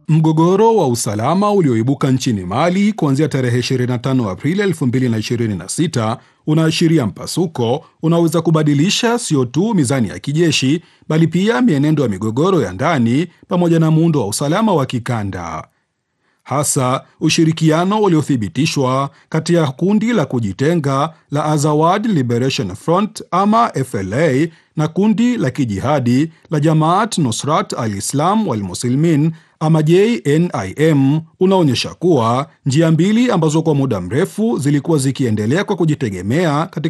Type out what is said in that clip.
Mgogoro wa usalama ulioibuka nchini Mali kuanzia tarehe 25 Aprili 2026 unaashiria mpasuko unaweza kubadilisha sio tu mizani ya kijeshi bali pia mienendo ya migogoro ya ndani pamoja na muundo wa usalama wa kikanda. Hasa ushirikiano uliothibitishwa kati ya kundi la kujitenga la Azawad Liberation Front ama FLA na kundi la kijihadi la Jamaat Nusrat al-Islam wal Muslimin ama JNIM unaonyesha kuwa njia mbili ambazo kwa muda mrefu zilikuwa zikiendelea kwa kujitegemea katika